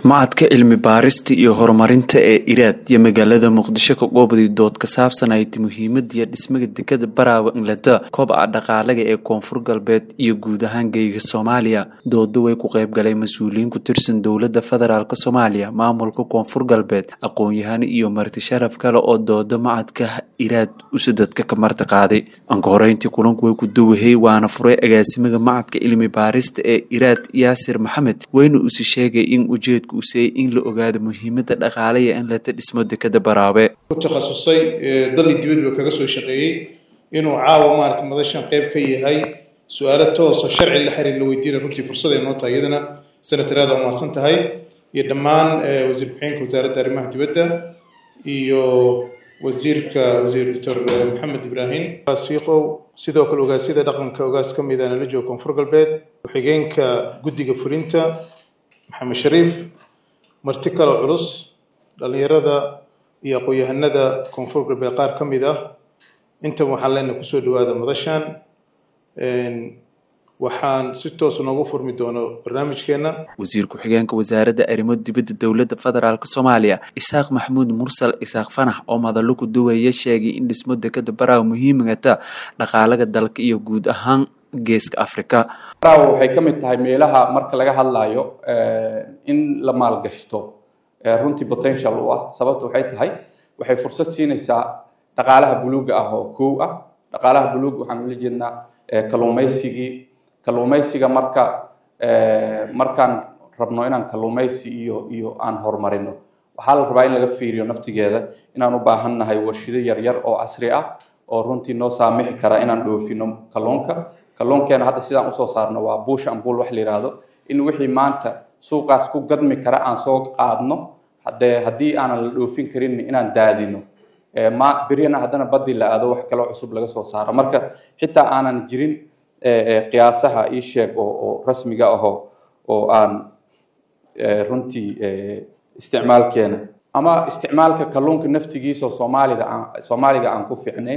macadka cilmi baarista iyo horumarinta ee iraad iyo magaalada muqdisho ka qoobday dood ka saabsanayd muhiimadiiyo dhismaga dekada baraawe inglada koobca dhaqaalaga ee koonfur galbeed iyo guud ahaan geyga soomaaliya dooda way ku qayb galay mas-uuliyiin ku tirsan dowlada federaalk soomaaliya maamulka koonfur galbeed aqoon-yahan iyo marti sharaf kale oo dooda macadka iraad usadadka ka marti qaaday anka horeyntii kulanku way ku dawahey waana furay agaasimaga macadka cilmi baarista ee iraad yaasir maxamed weyna usi sheegay in ujeedka usey in la ogaado muhiimada dhaqaalaya in lata dhismo dekada baraabe ku takhasusay dalli dibadba kaga soo shaqeeyey inuu caawa maarata madashan qayb ka yahay su-aalo toosoo sharci la xiriir la weydiina runtii fursaday noo tahay iyadana senataraada umaasan tahay iyo dhammaan wasiir ku-xigeenka wasaaradda arrimaha dibadda iyo wasiirka wasiir doctor maxamed ibraahim fiiqow sidoo kale ogaasyada dhaqanka ogaas ka mida nala jooga koonfur galbeed ku-xigeenka guddiga fulinta maxamed shariif marti kale culus dhallinyarada iyo aqoon-yahanada koonfur galbeed qaar ka mid ah intan waxaan leenahay kusoo dhawaada madashan waxaan si toos noogu furmi doono barnaamijkeena wasiir ku-xigeenka wasaaradda arrimo dibadda dowladda federaalk soomaaliya isaaq maxamuud mursal isaaq fanax oo madallo ku duwaya sheegay in dhismo dekada baraaw muhiimagata dhaqaalaga dalka iyo guud ahaan geeska africa baraaw waxay ka mid tahay meelaha marka laga hadlayo in la maalgashto runtii potential u ah sababta waxay tahay waxay fursad siinaysaa dhaqaalaha buluuga ah oo kow ah dhaqaalaha buluuga waxaan ula jeednaa kalluumaysigii kalluumaysiga marka markaan rabno inaan kalluumaysi iyo iyo aan horumarino waxaa la rabaa in laga fiiriyo naftigeeda inaan u baahan nahay warshido yaryar oo casri ah oo runtii noo saamixi kara inaan dhoofino kalluunka kalluunkeena hadda sidaan usoo saarno waa buush ambul wax la yidhaahdo in wixii maanta suuqaas ku gadmi kara aan soo qaadno hadee haddii aanan la dhoofin karin inaan daadino ma beryana haddana badii la aado wax kaloo cusub laga soo saaro marka xitaa aanan jirin qiyaasaha ii sheeg oo rasmiga ahoo oo aan runtii isticmaalkeena ama isticmaalka kalluunka naftigiisa oo soomaalida aan soomaaliga aan ku fiicnayn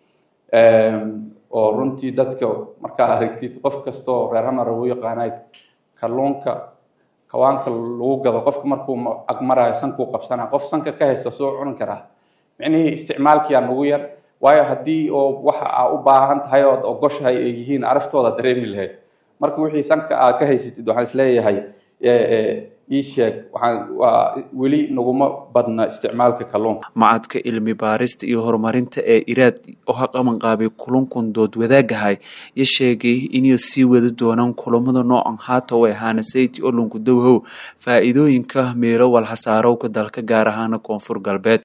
oo runtii dadka markaa aragtid qof kastoo reer hamar ugu yaqaanay kalluunka kawaanka lagu gado qofka markuu agmarayo sankuu qabsanaya qof sanka ka haysta soo cuni karaa micnihii isticmaalkiyaa nagu yar waayo haddii oo waxa aa u baahan tahay ood ogoshahay ay yihiin araftooda dareemi lahayd marka wixii sanka aa ka haysatid waxaan isleeyahay ii sheeg waxaan waa weli naguma badna isticmaalka kalluunka macadka cilmi baarista iyo horumarinta ee iraad oo ha qaban qaabay kulankun dood wadaagahay iyo sheegay inay sii wadi doonaan kulamada noocan haata way ahaana sayti olonku dowhow faa-iidooyinka meelo walxasaarowka dalka gaar ahaana koonfur galbeed